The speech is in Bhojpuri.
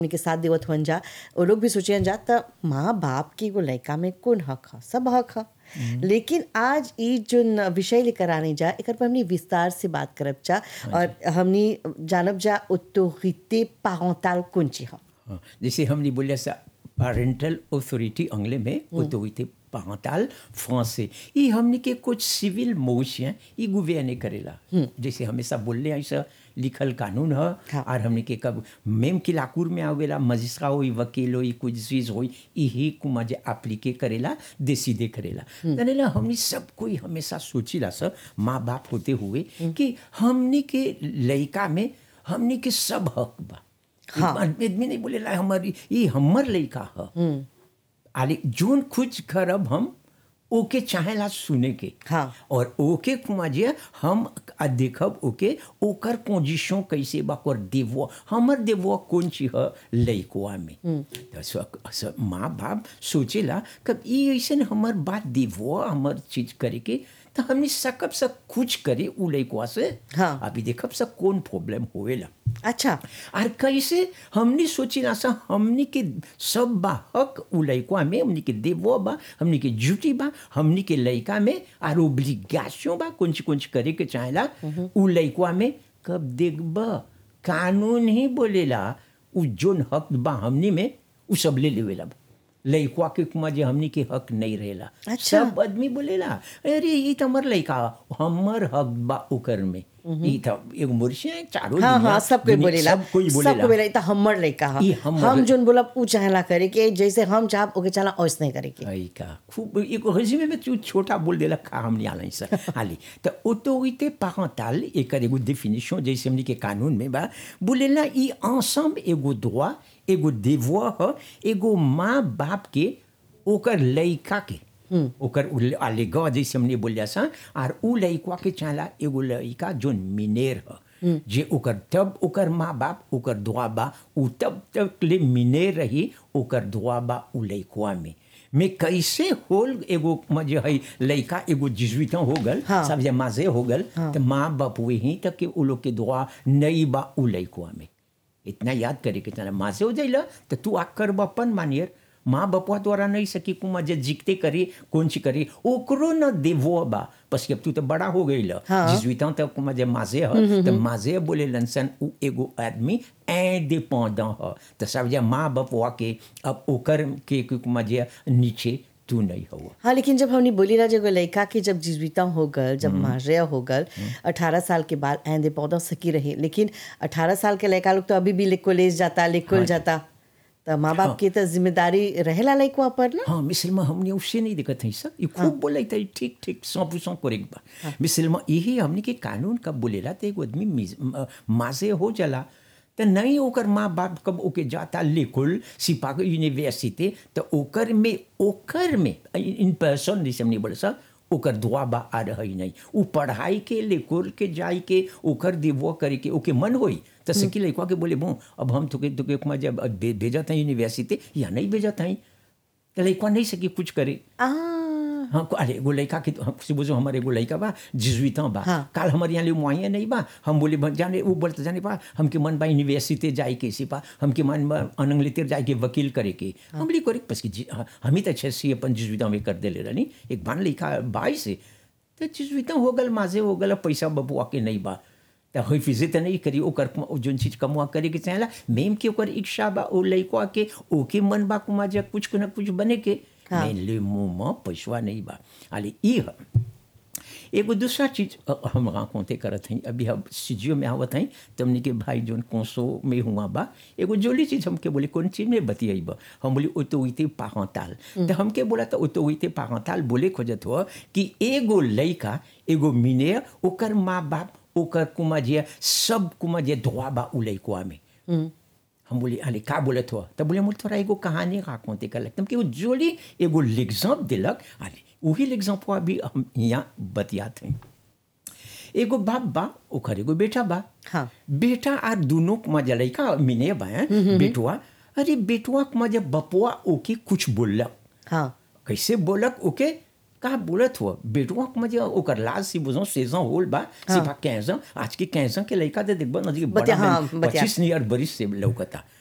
के साथ देवत हुअन जा वो लोग भी सोचियन जा त माँ बाप के एगो लड़का में कौन हक ह सब हक ह लेकिन आज ई जो न- विषय लेकर आने जा एकर पर हमनी विस्तार से बात करब जा और हमनी जानब जा ऑटोरिटे पारेंटल कौन ची ह हाँ, जैसे हमने बोलिया सा पेरेंटल अथॉरिटी अंग्ले में ऑथोरिटी पारेंटल फ्रांसे ये हमने के कुछ सिविल मोश हैं ये गुवेने करेला जैसे हमेशा बोलले ऐसा लिखल कानून है हाँ। और हमने के कब मेम की लाकूर में आवेला मजिस्ट्रा होई वकील होई कुछ चीज होई यही कुमा जे एप्लीके करेला देसीदे करेला तनेला हमने सब कोई हमेशा सोचिला सर माँ बाप होते हुए कि हमने के लड़का में हमने के सब हक बा हाँ। आदमी नहीं बोलेला हमर ये हमर लड़का ह आले जोन कुछ करब हम ओके चाहेला सुने के हाँ। और ओके कुमा जे हम आ देखब ओके ओकर पोजीशन कैसे बा ओकर देवो हमर देवो कौन ची ह लइकवा में तो स, स, माँ बाप सोचेला कब ई ऐसन हमर बात देवो हमर चीज करे के तो हमने सकब सब कुछ करे उ लइकवा से हाँ। अभी देखब सब कौन प्रॉब्लम होवेला अच्छा और कैसे हमने सोची ना सा हमने के सब बा हक उ लइका में हमने के देवो बा हमने के ड्यूटी बा हमने के लइका में और ओब्लिगेशन बा कुछ कुछ करे के चाहेला उ लइका में कब देखब कानून ही बोलेला उ जोन हक बा हमने में उ सब ले लेवेला लइकवा के कुमा जे हमनी के हक नहीं रहेला अच्छा। सब आदमी बोलेला अरे ई त हमर लइका हमर हक बा ओकर में ई त एगो मुर्शी है चारों हाँ दुनिया- हाँ सब कोई दुनिया- बोलेला सब कोई बोलेला सब कोई बोलेला ई त हमर लड़का ह ई हमर हम लइका। जोन बोलब ऊ चाहेला करे के जैसे हम चाहब ओके चाहला ओइस नहीं करे के आई का खूब एक रेजिमे में तू छोटा बोल देला खा हमने आला सर हाली तो ऑटोरिटे पारेंटल एकर एगो डेफिनेशन जैसे हमने के कानून में बा बोलेला ई ensemble एगो droit एगो devoir ह एगो माँ बाप के ओकर लइका के ओकर उ- आलेगा जैसे हमने बोलिया सा और उ लइका के चाला एगो लइका जोन मिनेर ह जे ओकर तब ओकर माँ बाप ओकर दुआ बा उ तब तक ले मिने रही ओकर दुआ बा उ लइकवा में में कैसे होल एगो म जे है लइका एगो जिजुइता हो गल हाँ। सब जे माजे हो गल तो माँ बाप वही तक के उ लोग के दुआ नहीं बा उ लइकवा में इतना याद करे के चला माँ से हो जाइला तो तू आ कर अपन मानियर माँ बपुआ द्वारा नहीं सकी कुमा जे जीतते करी कौन सी करी ओकरो न देवो बा बस अब तू तो बड़ा हो गई ल हाँ। जिजुइता तक कुमा जे माजे ह तो माजे बोले लनसन उ एगो आदमी इंडिपेंडेंट ह तो सब जे माँ बपुआ के अब ओकर के के कुमा जे नीचे तू नहीं हो हाँ लेकिन जब हमने बोली ना जब लड़का के जब जीविता हो गल जब मारिया हो गल अठारह साल के बाद ऐंदे पौधा सकी रही लेकिन अठारह साल के लड़का लोग तो अभी भी कॉलेज जाता लेकुल जाता तो माँ बाप की तो जिम्मेदारी रहेला लड़का पर ना हाँ मिसल में हमने उससे नहीं दिक्कत है सर ये खूब बोला था ठीक ठीक सौ परसेंट करेक्ट बा मिसल में यही हमने के कानून कब बोलेला तो एगो आदमी मिस- म- माँ से हो जाला तो नहीं ओकर माँ बाप कब ओके जाता लेकुल सिपा के यूनिवर्सिटी तो ओकर में ओकर में इन पर्सन जैसे हमने बोले सर ओकर दुआ बा आ रही नहीं उ पढ़ाई के लेकुल के जाई के ओकर देवो करे के ओके मन होई तो सकी लड़का के बोले बो अब हम तुके तुके कुमा जब भे- भेजत हैं यूनिवर्सिटी या नहीं भेजत हैं तो लड़का नहीं सकी कुछ करे आ हाँ को- अरे एगो लड़का के हम से बोझो हमारे एगो लड़का बा जिजुइता बा हाँ। काल हमारे यहाँ ले मुआइया नहीं बा हम बोले "बा, जाने वो बोलते जाने पा हमके मन बा यूनिवर्सिटी जाए के इसी पा हमके मन बा अनंग लेते जाए के वकील करे के हम बोले करे बस कि जी- हाँ, हम ही तो अच्छे से अपन जिजुइता में कर दे ले रही एक बान लड़का बाई से तो जिजुइता हो गल माजे हो गल पैसा बबुआ के नहीं बा तो हई फिजे तो नहीं करी ओकर कुमा- जोन चीज कमुआ करे के चाहेला मेम के ओकर इच्छा बा ओ लड़का के ओके मन बा कुमा जा कुछ न कुछ बने के हाँ। मैं ले मुंह में पैसवा नहीं बा आले ई ह एगो दूसरा चीज अ, हम राकोते करत हई अभी हम सीजियो में आवत हई तमने के भाई जोन कोसो में हुआ बा एगो जोली चीज हमके बोले कौन चीज में बतियाई बा हम बोली ऑटोरिटी पारेंटल तो हमके बोला तो ऑटोरिटी पारेंटल बोले खोजत हो कि एगो लइका एगो मिने ओकर माँ बाप ओकर कुमा जे सब कुमा जे धोआ बा उ लइकवा में हम बोले अरे का बोलत हो तब बोले मुझे थोड़ा एगो कहानी राकोते कर लगता कि वो जोली एगो लेग्जाम्प दिलक अरे वही लेग्जाम्प अभी हम यहाँ बतियात हैं एगो बाप बा ओकर एगो बेटा बा हाँ। बेटा आर दोनों मजा लड़का मिने बा हैं, बेटुआ अरे बेटुआ मजा बपुआ ओके कुछ बोलक हाँ कैसे बोलक ओके का बोलत हो बेटुआ के मजे ओकर लाज सी बुझो सेजन होल बा सिपा कैसा आज के कैसा के लड़का दे देखबो नदी बतिया- हाँ, बतिया। पच्चीस नियर बरिस से लौकता